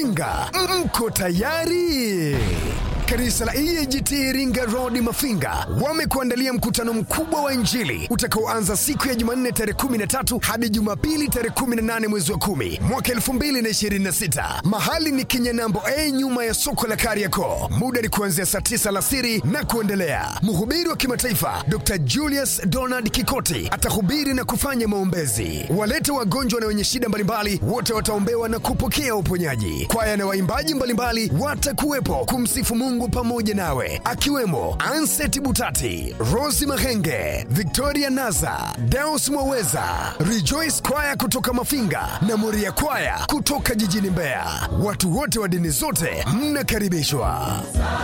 Mafinga, mko tayari? Kanisa la EAGT Iringa Road Mafinga wamekuandalia mkutano mkubwa wa Injili utakaoanza siku ya Jumanne tarehe 13 hadi Jumapili tarehe 18 mwezi wa 10 mwaka 2026. Mahali ni Kinyanambo A nyuma ya soko la Kariakoo. Muda ni kuanzia saa 9 alasiri na kuendelea. Mhubiri wa kimataifa Dr. Julius Donald Kikoti atahubiri na kufanya maombezi. Walete wagonjwa na wenye shida mbalimbali wote wataombewa na kupokea uponyaji. Kwaya na waimbaji mbalimbali watakuwepo kumsifu Mungu pamoja nawe, akiwemo Anset Butati, Rosi Mahenge, Victoria Naza, Deus Mwaweza, Rejoice Kwaya kutoka Mafinga na Moria Kwaya kutoka jijini Mbeya. Watu wote wa dini zote mnakaribishwa.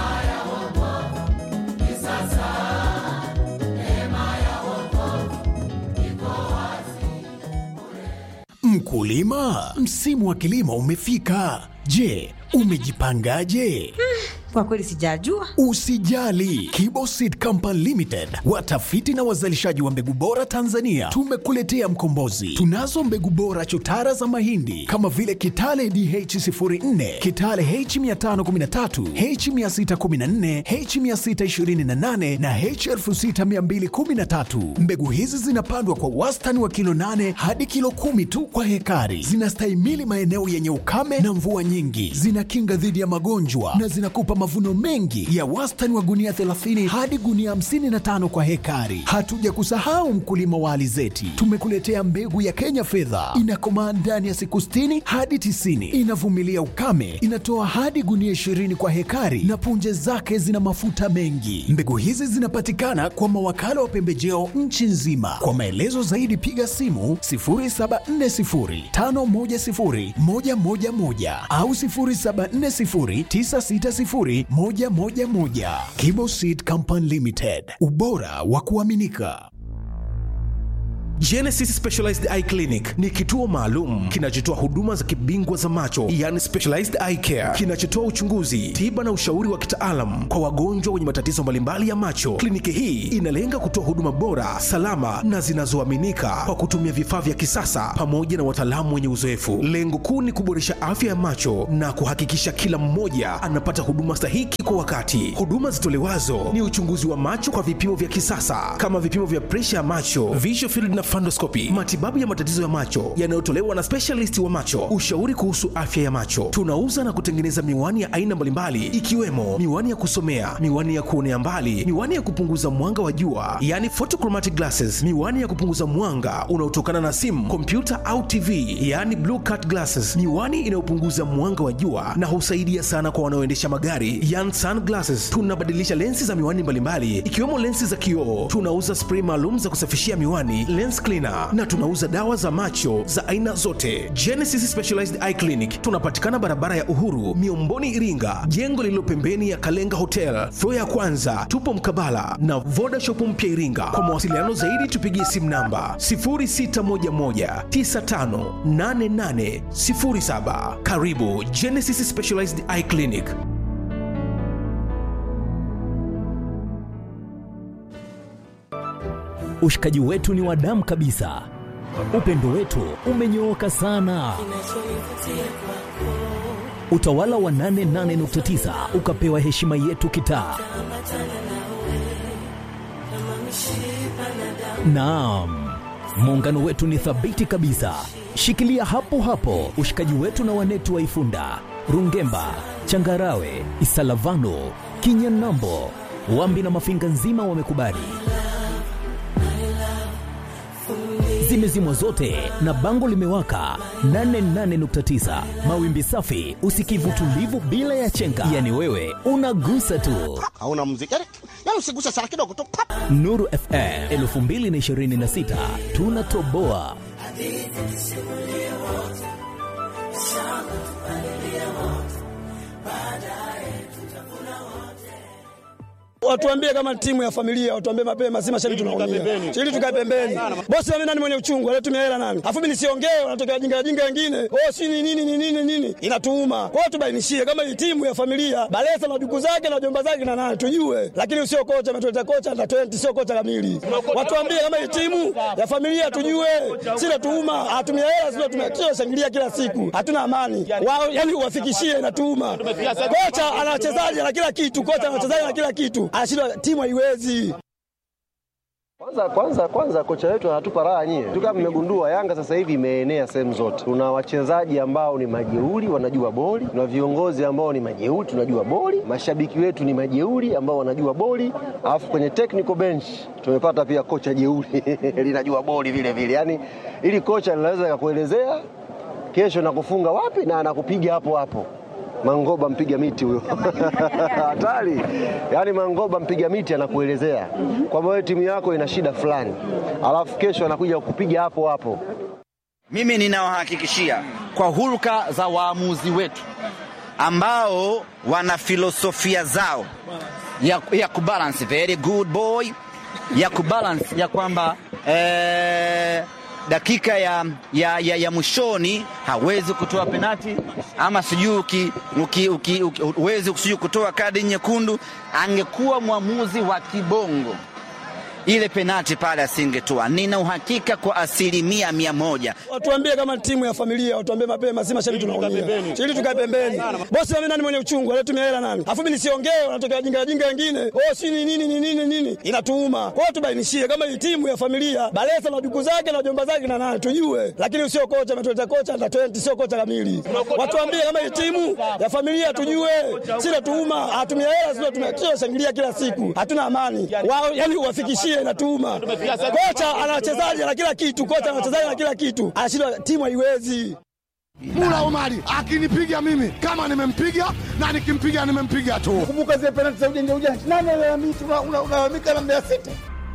Mkulima, msimu wa kilimo umefika. Je, umejipangaje? Kwa kweli sijajua. Usijali, Kibo Seed Company Limited, watafiti na wazalishaji wa mbegu bora Tanzania, tumekuletea mkombozi. Tunazo mbegu bora chotara za mahindi kama vile Kitale DH04, Kitale H513, H614, H628 na H6213. Mbegu hizi zinapandwa kwa wastani wa kilo 8 hadi kilo kumi tu kwa hekari. Zinastahimili maeneo yenye ukame na mvua nyingi, zinakinga dhidi ya magonjwa na zinakupa mavuno mengi ya wastani wa gunia 30 hadi gunia 55 kwa hekari. Hatuja kusahau mkulima wa alizeti, tumekuletea mbegu ya Kenya fedha, inakomaa ndani ya siku 60 hadi 90, inavumilia ukame, inatoa hadi gunia 20 kwa hekari na punje zake zina mafuta mengi. Mbegu hizi zinapatikana kwa mawakala wa pembejeo nchi nzima. Kwa maelezo zaidi piga simu 0740510111 au 0740960111. Kibo Seed Company Limited, ubora wa kuaminika. Genesis Specialized Eye Clinic ni kituo maalum kinachotoa huduma za kibingwa za macho, yani specialized eye care, kinachotoa uchunguzi, tiba na ushauri wa kitaalam kwa wagonjwa wenye matatizo mbalimbali ya macho. Kliniki hii inalenga kutoa huduma bora, salama na zinazoaminika kwa kutumia vifaa vya kisasa pamoja na wataalamu wenye uzoefu. Lengo kuu ni kuboresha afya ya macho na kuhakikisha kila mmoja anapata huduma stahiki kwa wakati. Huduma zitolewazo ni uchunguzi wa macho kwa vipimo vya kisasa kama vipimo vya presha ya macho, visual field na fundoscopy, matibabu ya matatizo ya macho yanayotolewa na specialist wa macho, ushauri kuhusu afya ya macho. Tunauza na kutengeneza miwani ya aina mbalimbali ikiwemo miwani ya kusomea, miwani ya kuonea mbali, miwani ya kupunguza mwanga wa jua, yani photochromatic glasses, miwani ya kupunguza mwanga unaotokana na simu, kompyuta au TV, yani blue cut glasses, miwani inayopunguza mwanga wa jua na husaidia sana kwa wanaoendesha magari, yani sunglasses. Tunabadilisha lensi za miwani mbalimbali ikiwemo lensi za kioo. Tunauza spray maalum za kusafishia miwani, lens cleaner na tunauza dawa za macho za aina zote. Genesis Specialized Eye Clinic tunapatikana barabara ya Uhuru, Miomboni, Iringa, jengo lililo pembeni ya Kalenga Hotel, floor ya kwanza. Tupo mkabala na Voda Shop mpya Iringa. Kwa mawasiliano zaidi tupigie simu namba 0611958807. Karibu Genesis Specialized Eye Clinic. Ushikaji wetu ni wa damu kabisa, upendo wetu umenyooka sana. Utawala wa 88.9 ukapewa heshima yetu kitaa. Naam, muungano wetu ni thabiti kabisa. Shikilia hapo hapo ushikaji wetu na wanetu wa Ifunda, Rungemba, Changarawe, Isalavano, Kinyanambo, Wambi na Mafinga nzima wamekubali. Zimezimwa zote na bango limewaka 88.9 mawimbi safi, usikivu tulivu bila ya chenga, yani wewe unagusa tu. hauna muziki yani, yani usiguse sana kidogo tu pap. Nuru FM 2026 tunatoboa. Watuambie kama timu ya familia, watuambie mapema, si mashabiki tunaumia. Ili tukae pembeni. Bosi mimi nani mwenye uchungu, alitumia hela nani? Afu mimi nisiongee, wanatokea wajinga wajinga wengine. Oh, si ni nini ni nini nini? Inatuuma. Kwa hiyo tubainishie kama hii timu ya familia, Balesa na duku zake na jomba zake na nani tujue. Lakini sio kocha ametuleta kocha na 20 sio kocha kamili. Watuambie kama hii timu ya familia tujue. Sina tuuma, atumia hela sio tumia kila shangilia kila siku. Hatuna amani. Wao yani uwafikishie inatuuma. Kocha ana wachezaji na kila kitu, kocha ana wachezaji na kila kitu. Anashindwa timu haiwezi. Kwanza kwanza kwanza kocha wetu anatupa raha nyie. Tu kama mmegundua Yanga sasa hivi imeenea sehemu zote. Tuna wachezaji ambao ni majeuri wanajua boli, tuna viongozi ambao ni majeuri tunajua boli, mashabiki wetu ni majeuri ambao wanajua boli, alafu kwenye technical bench tumepata pia kocha jeuri linajua boli vile vile. Yaani ili kocha linaweza kukuelezea kesho nakufunga wapi na anakupiga hapo hapo. Mangoba mpiga miti huyo hatari. Yaani Mangoba mpiga miti anakuelezea kwamba wewe timu yako ina shida fulani, alafu kesho anakuja kupiga hapo hapo. Mimi ninawahakikishia kwa hulka za waamuzi wetu ambao wana filosofia zao ya, ya kubalance very good boy ya kubalance ya kwamba eh, dakika ya, ya, ya, ya mwishoni hawezi kutoa penati ama sijui uki- uki- uki- uki- huwezi sijui kutoa kadi nyekundu. Angekuwa mwamuzi wa kibongo ile penati pale asingetoa. Nina uhakika kwa asilimia mia moja. Watuambie kama timu ya familia, watuambie mapema, si mashabiki tunaumia. Ili tukae pembeni. Bosi mimi nani mwenye uchungu, alitumia hela nani? Afu mimi nisiongee, wanatokea wajinga wajinga wengine. Oh, si ni nini ni nini nini? Inatuuma. Kwa hiyo tubainishie kama hii timu ya familia, Balesa na duku zake na jomba zake na nani tujue. Lakini sio kocha ametuleta kocha na 20 sio kocha kamili. Watuambie kama hii timu ya familia tujue. Sina tuuma, atumia hela sio tumia kila shangilia kila siku. Hatuna amani. Wao yani uwafikishie inatuuma. Kocha ana wachezaji na kila kitu, kocha ana wachezaji na kila kitu. Anashindwa timu haiwezi. Mula Omari akinipiga mimi kama nimempiga na nikimpiga nimempiga tu. Kumbuka zile penalti za ujanja ujanja. Nani analalamika unalalamika na Mbeya City?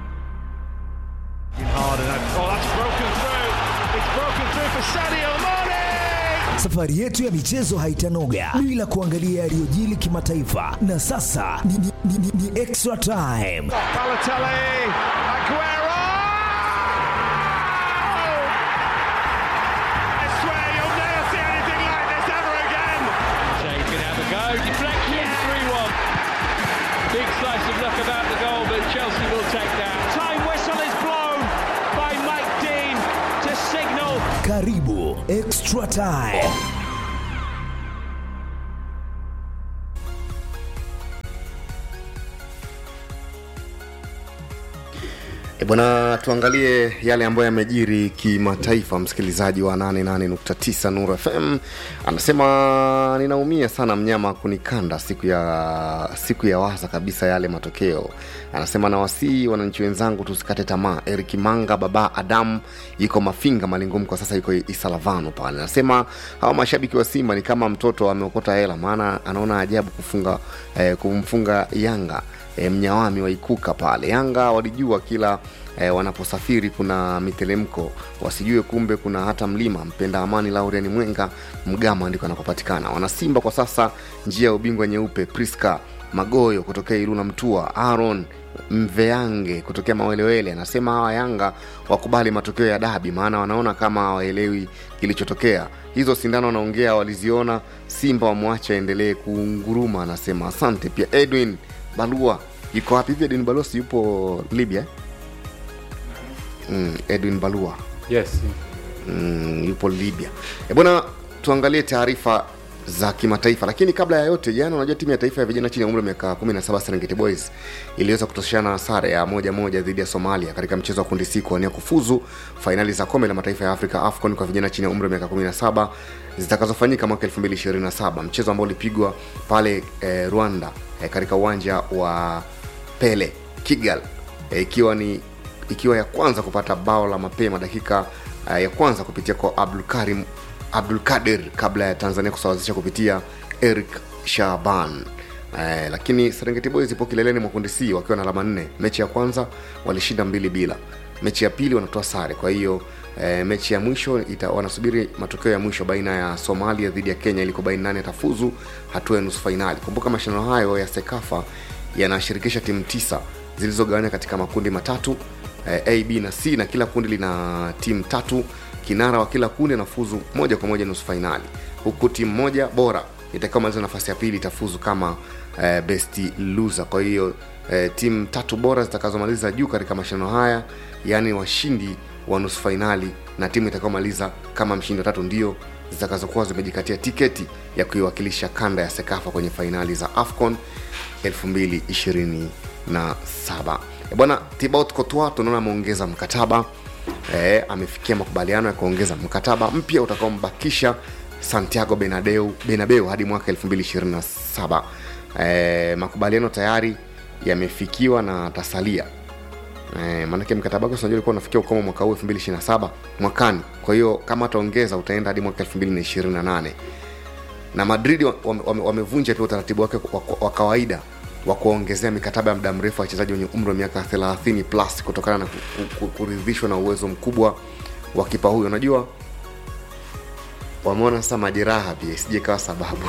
Safari yetu ya michezo haitanoga bila kuangalia yaliyojili kimataifa, na sasa ni, ni, ni, ni, ni extra time. Big slice of luck about the goal, but Chelsea will take that. Time whistle is blown by Mike Dean to signal Karibu extra time. E bwana, tuangalie yale ambayo yamejiri kimataifa. Msikilizaji wa 88.9 Nuru FM anasema ninaumia sana mnyama kunikanda siku ya siku ya waza kabisa yale matokeo. Anasema nawasii wananchi wenzangu tusikate tamaa. Eric Manga baba Adam yuko Mafinga Malingum kwa sasa yuko Isalavano pale. Anasema hawa mashabiki wa Simba ni kama mtoto ameokota hela, maana anaona ajabu kufunga eh, kumfunga Yanga e, mnyawami wa ikuka pale yanga walijua kila e, wanaposafiri kuna mitelemko wasijue kumbe kuna hata mlima mpenda amani laurian mwenga mgama ndiko anakopatikana wanasimba kwa sasa njia ya ubingwa nyeupe priska magoyo kutokea iluna mtua aron mveange kutokea mawelewele anasema hawa yanga wakubali matokeo ya dabi maana wanaona kama hawaelewi kilichotokea hizo sindano wanaongea waliziona simba wamwache aendelee kuunguruma anasema asante pia edwin balua yuko wapi hivi edwin balua si yupo libya mm, edwin balua yes mm, yupo libya e bwana tuangalie taarifa za kimataifa lakini kabla ya yote jana unajua timu ya taifa ya vijana chini ya umri wa miaka 17 serengeti boys iliweza kutoshana sare ya moja moja dhidi ya somalia katika mchezo wa kundi c kuwania kufuzu fainali za kombe la mataifa ya afrika afcon kwa vijana chini ya umri wa miaka 17 zitakazofanyika mwaka 227 mchezo ambao ulipigwa pale eh, rwanda eh, katika uwanja wa pele kigal eh, ikiwa ni ikiwa ya kwanza kupata bao la mapema dakika uh, ya kwanza kupitia kwa abdulkarim abdulkadir kabla ya tanzania kusawazisha kupitia eric shaban Eh, lakini serengeti boys ipo kileleni mwa kundi c wakiwa na alama nne mechi ya kwanza walishinda mbili bila mechi ya pili wanatoa sare kwa hiyo eh, mechi ya mwisho ita, wanasubiri matokeo ya mwisho baina ya somalia dhidi ya kenya ili kubaini nani atafuzu hatua ya nusu fainali kumbuka mashindano hayo ya sekafa yanashirikisha timu tisa zilizogawanya katika makundi matatu eh, a b na c na kila kundi lina timu tatu kinara wa kila kundi anafuzu moja kwa moja nusu fainali huku timu moja bora itakaomaliza nafasi ya pili itafuzu kama eh, best loser kwa hiyo eh, timu tatu bora zitakazomaliza juu katika mashindano haya yaani washindi wa nusu fainali na timu itakaomaliza kama mshindi wa tatu ndio zitakazokuwa zimejikatia tiketi ya kuiwakilisha kanda ya sekafa kwenye fainali za afcon 2027 E bwana tibaut kotwa tunaona ameongeza mkataba e, amefikia makubaliano ya kuongeza mkataba mpya utakaombakisha santiago benadeu benabeu hadi mwaka 2027 e, makubaliano tayari yamefikiwa na atasalia e, maanake mkataba wake unajua ulikuwa unafikia ukomo mwaka huu 2027 mwakani kwa hiyo kama ataongeza utaenda hadi mwaka 2028 na madrid wamevunja wame, wame pia utaratibu wake wa, wa kawaida wa kuongezea mikataba ya muda mrefu wachezaji wenye umri wa miaka 30 plus kutokana na kuridhishwa na uwezo mkubwa wa kipa huyo unajua wameona sasa majeraha pia isije kawa sababu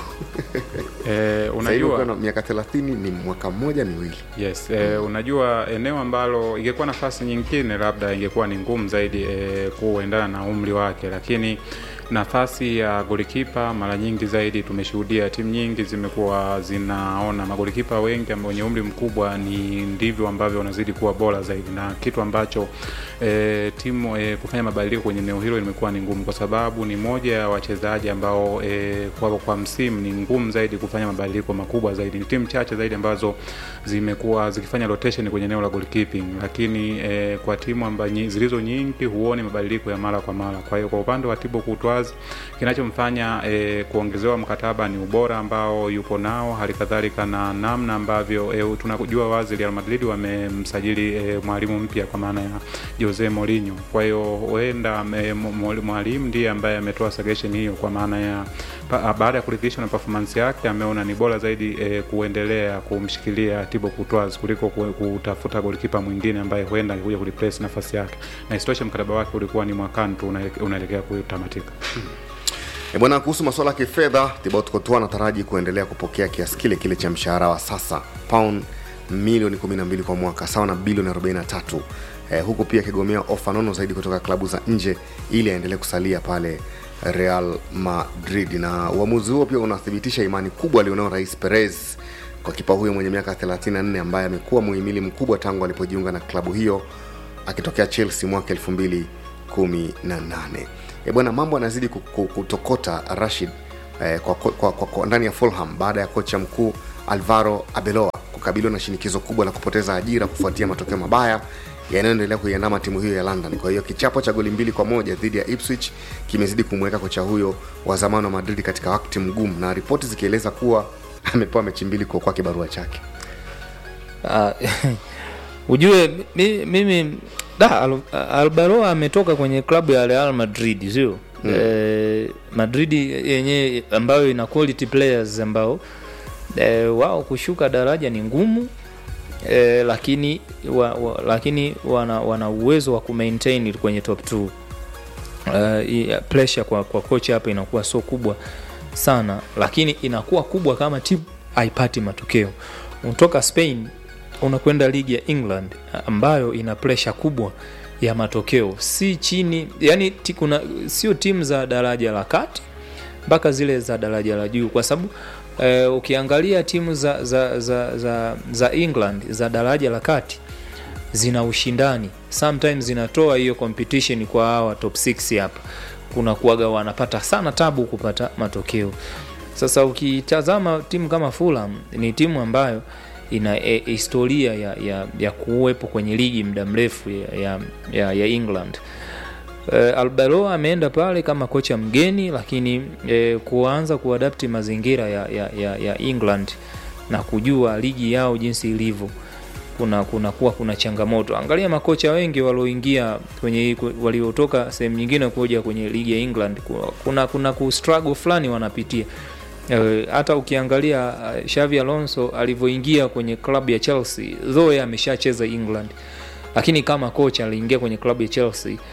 e, unajua na miaka 30 ni mwaka mmoja miwili yes e, unajua eneo ambalo ingekuwa nafasi nyingine labda ingekuwa ni ngumu zaidi e, kuendana na umri wake lakini nafasi ya golikipa mara nyingi zaidi tumeshuhudia timu nyingi zimekuwa zinaona magolikipa wengi wenye umri mkubwa ni ndivyo ambavyo wanazidi kuwa bora zaidi na kitu ambacho e, timu e, kufanya mabadiliko kwenye eneo hilo limekuwa ni ngumu kwa sababu ni moja ya wachezaji ambao e, kwa, kwa msimu ni ngumu zaidi kufanya mabadiliko makubwa zaidi ni timu chache zaidi ambazo zimekuwa zikifanya rotation kwenye eneo la goalkeeping lakini e, kwa timu amba, zilizo nyingi huoni mabadiliko ya mara kwa mara kwa hiyo kwa upande wa tibo kutwa Spurs. Kinachomfanya e, kuongezewa mkataba ni ubora ambao yupo nao, hali kadhalika na namna ambavyo e, tunajua wazi Real Madrid wamemsajili e, mwalimu mpya kwa maana ya Jose Mourinho. Kwa hiyo huenda e, mwalimu ndiye ambaye ametoa suggestion hiyo kwa maana ya pa, baada ya kuridhishwa na performance yake ameona ni bora zaidi e, kuendelea kumshikilia Thibaut Courtois kuliko kutafuta golikipa mwingine ambaye huenda alikuja kureplace nafasi yake, na isitoshe mkataba wake ulikuwa ni mwakani tu unaelekea kutamatika. E bwana, kuhusu masuala ya kifedha, Thibaut Courtois anataraji kuendelea kupokea kiasi kile kile cha mshahara wa sasa pound milioni 12 kwa mwaka sawa na bilioni 43 eh, huku pia akigomea ofa nono zaidi kutoka klabu za nje ili aendelee kusalia pale Real Madrid, na uamuzi huo pia unathibitisha imani kubwa alionao Rais Perez kwa kipa huyo mwenye miaka 34 ambaye amekuwa muhimili mkubwa tangu alipojiunga na klabu hiyo akitokea Chelsea mwaka 2018 e bwana mambo anazidi kutokota rashid eh, kwa, kwa, kwa, kwa, kwa ndani ya fulham baada ya kocha mkuu alvaro abeloa kukabiliwa na shinikizo kubwa la kupoteza ajira kufuatia matokeo mabaya yanayoendelea kuiandama timu hiyo ya london kwa hiyo kichapo cha goli mbili kwa moja dhidi ya ipswich kimezidi kumweka kocha huyo wa zamani wa madrid katika wakati mgumu na ripoti zikieleza kuwa amepewa mechi mbili kuokoa kibarua chake uh, ujue mi- mimi da Al- albaroa ametoka kwenye klabu ya real madrid sio Mm. eh, madrid yenyewe ambayo ina quality players ambao eh, wao kushuka daraja ni ngumu eh, lakini wa, wa, lakini wana, wana uwezo wa kumaintain kwenye top 2 uh, i- pressure kwa, kwa kocha hapa inakuwa so kubwa sana lakini inakuwa kubwa kama timu haipati matokeo unatoka spain unakwenda ligi ya england ambayo ina presha kubwa ya matokeo si chini yani ti, kuna sio timu za daraja la kati mpaka zile za daraja la juu kwa sababu eh, ukiangalia timu za, za, za, za, za england za daraja la kati zina ushindani sometimes zinatoa hiyo competition kwa hawa top 6 hapa kuna kuaga wanapata sana tabu kupata matokeo sasa ukitazama timu kama fulham ni timu ambayo ina e, historia ya, ya, ya kuwepo kwenye ligi muda mrefu ya, ya, ya, ya england Uh, Alberoa ameenda pale kama kocha mgeni lakini uh, kuanza kuadapti mazingira ya, ya, ya, ya England na kujua ligi yao jinsi ilivyo kuna kuna kuwa kuna changamoto. Angalia makocha wengi walioingia kwenye hii- waliotoka sehemu nyingine kuja kwenye ligi ya England ku- kuna kuna ku struggle fulani wanapitia. Eh, hata ukiangalia uh, Xavi Alonso alivyoingia kwenye klabu ya Chelsea, though yeye ameshacheza England, lakini kama kocha aliingia kwenye klabu ya Chelsea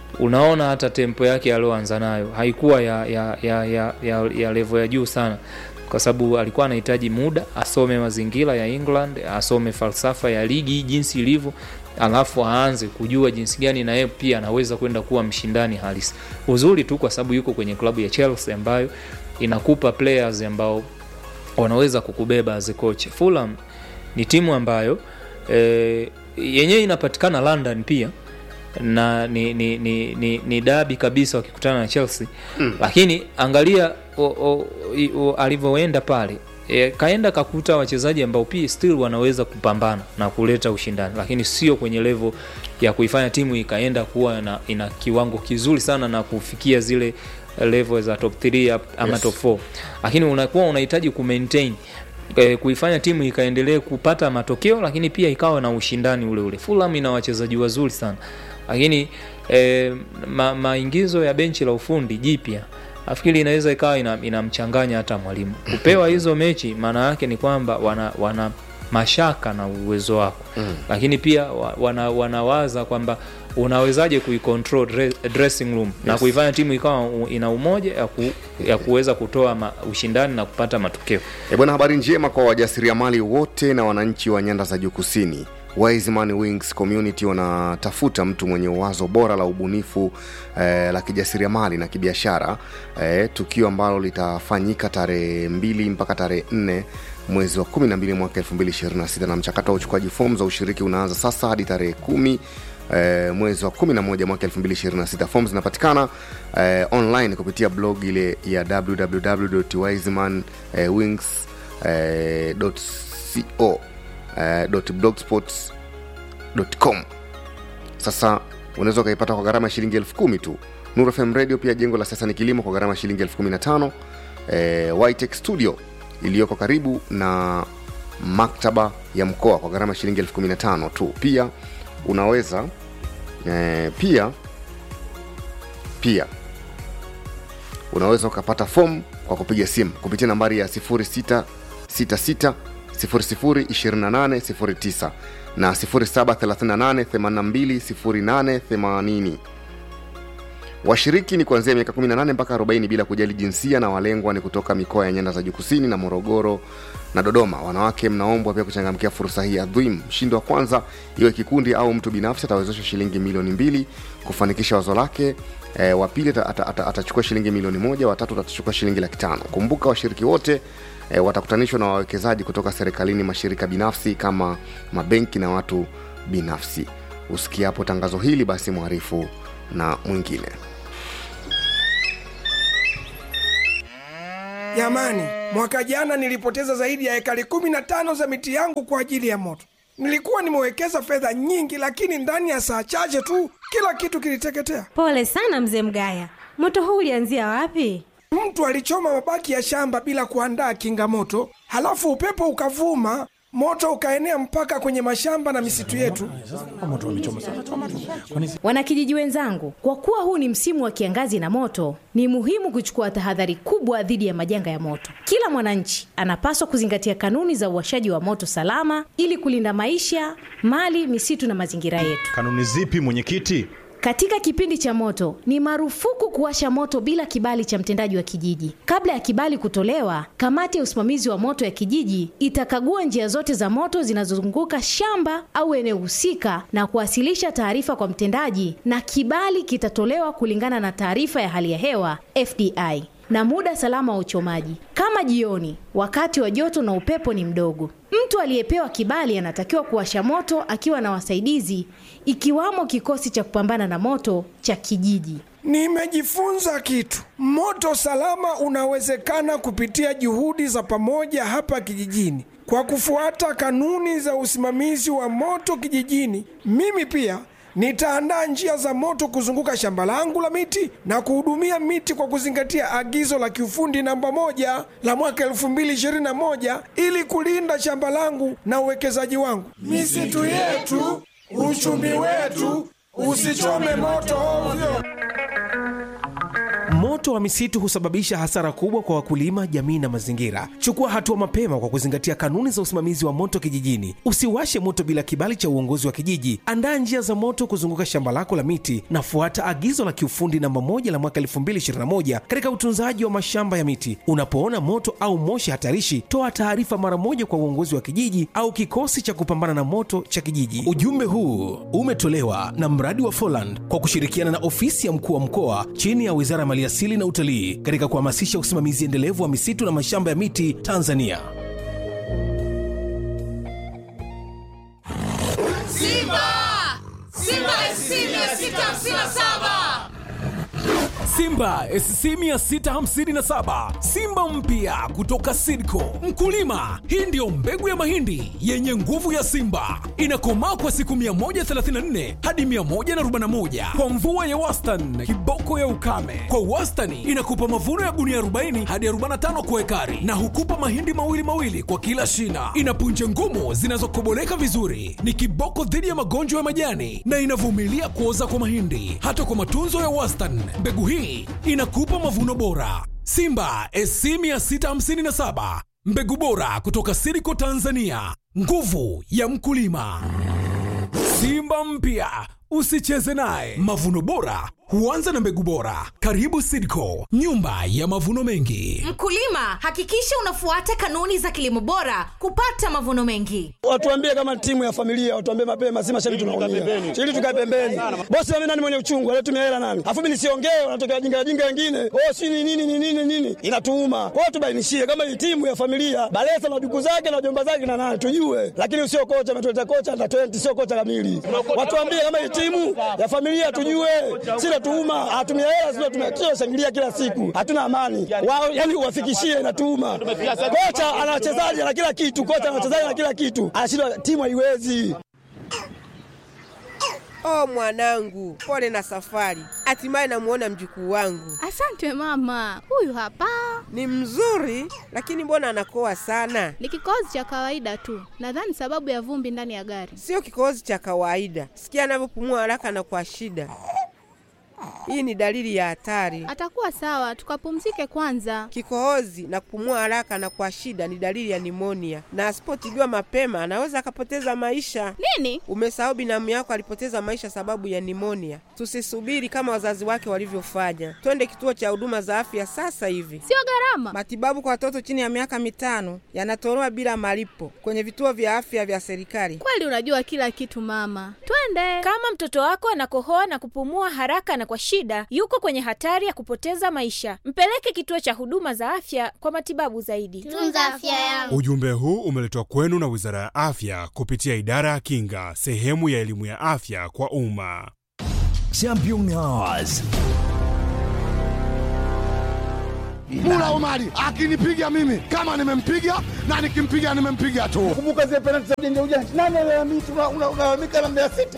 unaona hata tempo yake aliyoanza nayo haikuwa ya, ya, ya, ya, ya, ya levo ya juu sana kwa sababu alikuwa anahitaji muda asome mazingira ya england asome falsafa ya ligi jinsi ilivyo alafu aanze kujua jinsi gani na yeye pia anaweza kwenda kuwa mshindani halisi uzuri tu kwa sababu yuko kwenye klabu ya chelsea ambayo inakupa players ambao wanaweza kukubeba as a coach fulham ni timu ambayo e, yenyewe inapatikana london pia na ni, ni, ni, ni, ni dabi kabisa wakikutana na chelsea mm. lakini angalia o, o, i- o, alivyoenda pale e, kaenda kakuta wachezaji ambao pia still wanaweza kupambana na kuleta ushindani lakini sio kwenye levo ya kuifanya timu ikaenda kuwa na, ina kiwango kizuri sana na kufikia zile level za top 3 ama Yes. top 4 lakini unakuwa unahitaji kumaintain eh, kuifanya timu ikaendelee kupata matokeo lakini pia ikawa na ushindani ule ule fulham ina wachezaji wazuri sana lakini eh, ma, maingizo ya benchi la ufundi jipya nafikiri inaweza ikawa ina- inamchanganya hata mwalimu kupewa hizo mechi maana yake ni kwamba wana, wana mashaka na uwezo wako Mm. lakini pia wa- wana, wanawaza kwamba unawezaje kuicontrol dre- dressing room na Yes. kuifanya timu ikawa u- ina umoja ya, ku, ya kuweza kutoa ma, ushindani na kupata matokeo E bwana, habari njema kwa wajasiriamali wote na wananchi wa nyanda za juu kusini. Wiseman Wings Community wanatafuta mtu mwenye wazo bora la ubunifu eh, la kijasiriamali na kibiashara eh, tukio ambalo litafanyika tarehe mbili mpaka tarehe nne mwezi wa 12 mwaka 2026 na mchakato wa uchukuaji fomu za ushiriki unaanza sasa hadi tarehe kumi eh, mwezi wa 11 mwaka 2026 fomu zinapatikana eh, online kupitia blog ile ya www.wiseman eh, wings eh, .co eh, .blogspot.com sasa unaweza ukaipata kwa gharama ya shilingi elfu kumi tu Nuru FM radio pia jengo la sasa ni kilimo kwa gharama ya shilingi elfu kumi na tano eh, Whitech studio iliyoko karibu na maktaba ya mkoa kwa gharama ya shilingi elfu kumi na tano tu pia unaweza eh, pia pia unaweza ukapata fomu kwa kupiga simu kupitia nambari ya 0666 002809 na 0738820880 washiriki ni kuanzia miaka 18 mpaka 40 bila kujali jinsia na walengwa ni kutoka mikoa ya nyanda za juu kusini na morogoro na dodoma wanawake mnaombwa pia kuchangamkia fursa hii adhim mshindi wa kwanza iwe kikundi au mtu binafsi atawezeshwa shilingi milioni mbili kufanikisha wazo lake e, wa pili ata- ata- ata- atachukua shilingi milioni moja watatu atachukua shilingi laki tano kumbuka washiriki wote e, watakutanishwa na wawekezaji kutoka serikalini mashirika binafsi kama mabenki na watu binafsi usikiapo tangazo hili basi mwarifu na mwingine Jamani, mwaka jana nilipoteza zaidi ya ekari kumi na tano za miti yangu kwa ajili ya moto. Nilikuwa nimewekeza fedha nyingi, lakini ndani ya saa chache tu kila kitu kiliteketea. Pole sana mzee Mgaya, moto huu ulianzia wapi? Mtu alichoma mabaki ya shamba bila kuandaa kinga moto, halafu upepo ukavuma, moto ukaenea mpaka kwenye mashamba na misitu yetu. Wanakijiji wenzangu, kwa kuwa huu ni msimu wa kiangazi na moto, ni muhimu kuchukua tahadhari kubwa dhidi ya majanga ya moto. Kila mwananchi anapaswa kuzingatia kanuni za uwashaji wa moto salama ili kulinda maisha, mali, misitu na mazingira yetu. Kanuni zipi mwenyekiti? Katika kipindi cha moto ni marufuku kuwasha moto bila kibali cha mtendaji wa kijiji. Kabla ya kibali kutolewa, kamati ya usimamizi wa moto ya kijiji itakagua njia zote za moto zinazozunguka shamba au eneo husika na kuwasilisha taarifa kwa mtendaji, na kibali kitatolewa kulingana na taarifa ya hali ya hewa FDI na muda salama wa uchomaji, kama jioni, wakati wa joto na upepo ni mdogo. Mtu aliyepewa kibali anatakiwa kuwasha moto akiwa na wasaidizi, ikiwamo kikosi cha kupambana na moto cha kijiji. Nimejifunza kitu. Moto salama unawezekana kupitia juhudi za pamoja hapa kijijini. Kwa kufuata kanuni za usimamizi wa moto kijijini, mimi pia nitaandaa njia za moto kuzunguka shamba langu la miti na kuhudumia miti kwa kuzingatia agizo la kiufundi namba moja la mwaka 2021 ili kulinda shamba langu na uwekezaji wangu. Misitu yetu, uchumi wetu, usichome moto ovyo. Moto Moto wa misitu husababisha hasara kubwa kwa wakulima, jamii na mazingira. Chukua hatua mapema kwa kuzingatia kanuni za usimamizi wa moto kijijini. Usiwashe moto bila kibali cha uongozi wa kijiji. Andaa njia za moto kuzunguka shamba lako la miti na fuata agizo la kiufundi namba moja la mwaka 2021 katika utunzaji wa mashamba ya miti. Unapoona moto au moshi hatarishi, toa taarifa mara moja kwa uongozi wa kijiji au kikosi cha kupambana na moto cha kijiji. Ujumbe huu umetolewa na mradi wa Foland kwa kushirikiana na ofisi ya mkuu wa mkoa chini ya Wizara ya Maliasili na Utalii katika kuhamasisha usimamizi endelevu wa misitu na mashamba ya miti Tanzania. Simba! Simba SC 657! Simba SC 657 Simba mpya kutoka Sidco. Mkulima, hii ndiyo mbegu ya mahindi yenye nguvu ya Simba, inakomaa kwa siku 134 hadi 141 kwa mvua ya wastani, kiboko ya ukame. Kwa wastani inakupa mavuno ya gunia 40 hadi 45 kwa ekari, na hukupa mahindi mawili mawili kwa kila shina. Ina punje ngumu zinazokoboleka vizuri, ni kiboko dhidi ya magonjwa ya majani na inavumilia kuoza kwa mahindi. Hata kwa matunzo ya wastani, mbegu hii inakupa mavuno bora. Simba SC 657 mbegu bora kutoka Siriko Tanzania, nguvu ya mkulima. Simba mpya usicheze naye. Mavuno bora huanza na mbegu bora. Karibu Sidco, nyumba ya mavuno mengi. Mkulima, hakikisha unafuata kanuni za kilimo bora kupata mavuno mengi. Watuambie kama timu ya familia, watuambie mapema, si mashabiki tunaumia. Ili tukae pembeni. Bosi mimi nani mwenye uchungu, alitumia hela nani? Afu mimi nisiongee, wanatokea wajinga wajinga wengine. Oh, si ni nini ni nini nini? Inatuuma. Kwa hiyo tubainishie kama hii timu ya familia, Balesa na duku zake na jomba zake na nani tujue. Lakini sio kocha ametuleta kocha na 20 sio kocha kamili. Watuambie kama hii timu ya familia tujue. Sina tuuma, atumia hela sio tumia kila shangilia kila siku. Hatuna amani. Wao yani uwafikishie inatuuma. Kocha ana wachezaji na kila kitu, kocha ana wachezaji na kila kitu. Anashindwa timu haiwezi. Oh mwanangu, pole na safari. Hatimaye namuona mjukuu wangu. Asante mama, huyu hapa Ni mzuri, lakini mbona anakoa sana? ni kikohozi cha kawaida tu, nadhani sababu ya vumbi ndani ya gari. Sio kikohozi cha kawaida. Sikia anavyopumua haraka na kwa shida. Hii ni dalili ya hatari. Atakuwa sawa, tukapumzike kwanza. Kikohozi na kupumua haraka na kwa shida ni dalili ya nimonia, na asipotibiwa mapema anaweza akapoteza maisha. Nini? Umesahau binamu yako alipoteza maisha sababu ya nimonia. Tusisubiri kama wazazi wake walivyofanya, twende kituo cha huduma za afya sasa hivi. Sio gharama. Matibabu kwa watoto chini ya miaka mitano yanatolewa bila malipo kwenye vituo vya afya vya serikali. Kweli unajua kila kitu mama, twende. Kama mtoto wako anakohoa na kupumua haraka na kwa shida, yuko kwenye hatari ya kupoteza maisha. Mpeleke kituo cha huduma za afya kwa matibabu zaidi. Tunza afya yangu. Ujumbe huu umeletwa kwenu na Wizara ya Afya kupitia Idara ya Kinga, sehemu ya elimu ya afya kwa umma. Champion Hours. Mula Omari akinipiga mimi kama nimempiga na nikimpiga nimempiga tu. Kumbuka zile penalti za ujanja ujanja. Nani analalamika unalalamika na Mbeya City?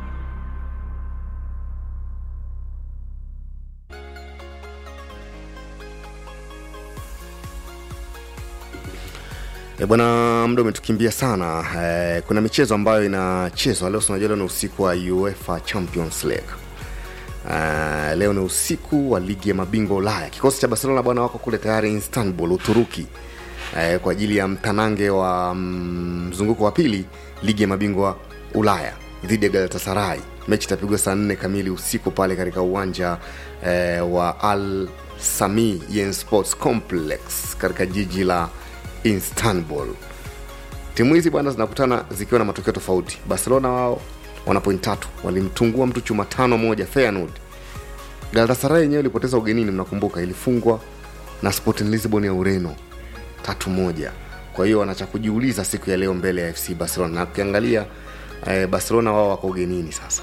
E bwana, muda umetukimbia sana. E, kuna michezo ambayo inachezwa leo, unajua leo ni usiku wa UEFA Champions League. E, leo ni usiku wa ligi ya mabingwa Ulaya. Kikosi cha Barcelona bwana wako kule tayari Istanbul, Uturuki, e, kwa ajili ya mtanange wa mm, mzunguko wa pili ligi ya mabingwa Ulaya dhidi ya Galatasaray. Mechi itapigwa saa nne kamili usiku pale katika uwanja e, wa Al Sami Yen Sports Complex katika jiji la Istanbul. Timu hizi bwana zinakutana zikiwa na matokeo tofauti. Barcelona wao wana point tatu, walimtungua mtu chuma tano moja Feyenoord. Galatasaray yenyewe ilipoteza ugenini, mnakumbuka, ilifungwa na Sporting Lisbon ya Ureno tatu moja. Kwa hiyo wana cha kujiuliza siku ya leo mbele ya FC Barcelona, na ukiangalia eh, Barcelona wao wako ugenini sasa.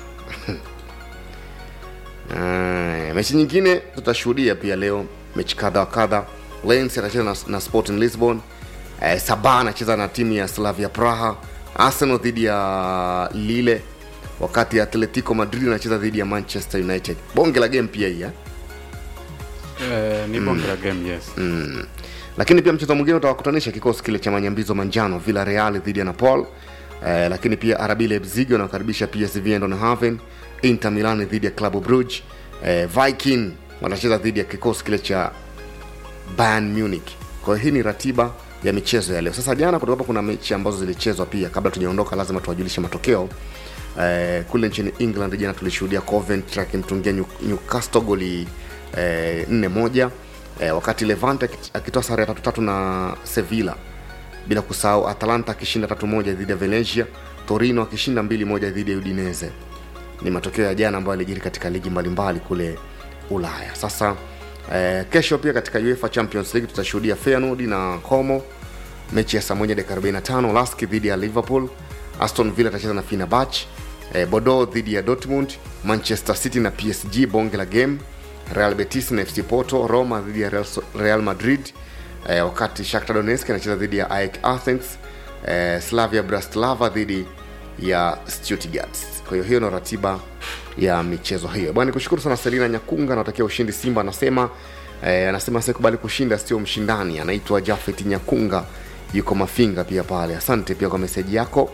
Aya, mechi nyingine tutashuhudia pia leo mechi kadha wa kadha. Lens atacheza na, na Sporting Lisbon. Eh, Saba anacheza na timu ya Slavia Praha. Arsenal dhidi ya Lille, wakati Atletico Madrid anacheza dhidi ya Manchester United. Bonge la game pia hii eh? Eh, ni bonge la game yes. mm. lakini pia mchezo mwingine utawakutanisha kikosi kile cha manyambizo manjano Villarreal dhidi ya Napoli eh, lakini pia RB Leipzig wanakaribisha PSV Eindhoven, Inter Milan dhidi ya Club Brugge, eh, Viking wanacheza dhidi ya kikosi kile cha Bayern Munich. Kwa hiyo hii ni ratiba ya michezo ya leo. Sasa jana kutoka kuna mechi ambazo zilichezwa pia. Kabla tujaondoka, lazima tuwajulishe matokeo. Eh, kule nchini England jana tulishuhudia Coventry akimtungia New- Newcastle goli eh, nne moja eh, wakati Levante akit- akitoa sare ya tatu tatu na Sevilla, bila kusahau Atalanta akishinda tatu moja dhidi ya Valencia, Torino akishinda mbili moja dhidi ya Udinese. Ni matokeo ya jana ambayo yalijiri katika ligi mbalimbali kule Ulaya. Sasa eh, kesho pia katika UEFA Champions League tutashuhudia Feyenoord na Como mechi ya saa moja dakika 45 Lask dhidi ya Liverpool, Aston Villa atacheza na Fenerbahce, eh, Bordeaux dhidi ya Dortmund, Manchester City na PSG bonge la game, Real Betis na FC Porto, Roma dhidi ya Real, Real Madrid, eh, wakati Shakhtar Donetsk anacheza dhidi ya AEK Athens, eh, Slavia Bratislava dhidi ya Stuttgart. Kwa hiyo hiyo ndio ratiba ya michezo hiyo. Bwana nikushukuru sana Selina Nyakunga, natakia ushindi Simba anasema eh, anasema asikubali kushinda sio mshindani. Anaitwa Jafet Nyakunga yuko Mafinga pia pale. Asante pia kwa meseji yako.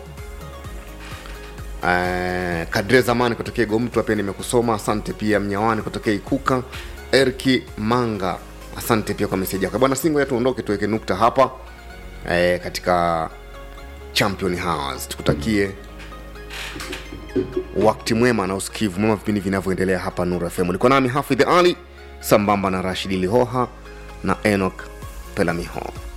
Eh, Kadre Zamani kutokea Gomtwa pia nimekusoma. Asante pia Mnyawani kutokea Ikuka. Erki Manga, asante pia kwa meseji yako bwana. Singo ya tuondoke tuweke nukta hapa eh, katika Champion Hours. Tukutakie wakati mwema na usikivu mwema vipindi vinavyoendelea hapa Nuru FM. Ulikuwa nami Hafidh Ali sambamba na Rashidi Lihoha na Enoch Pelamiho.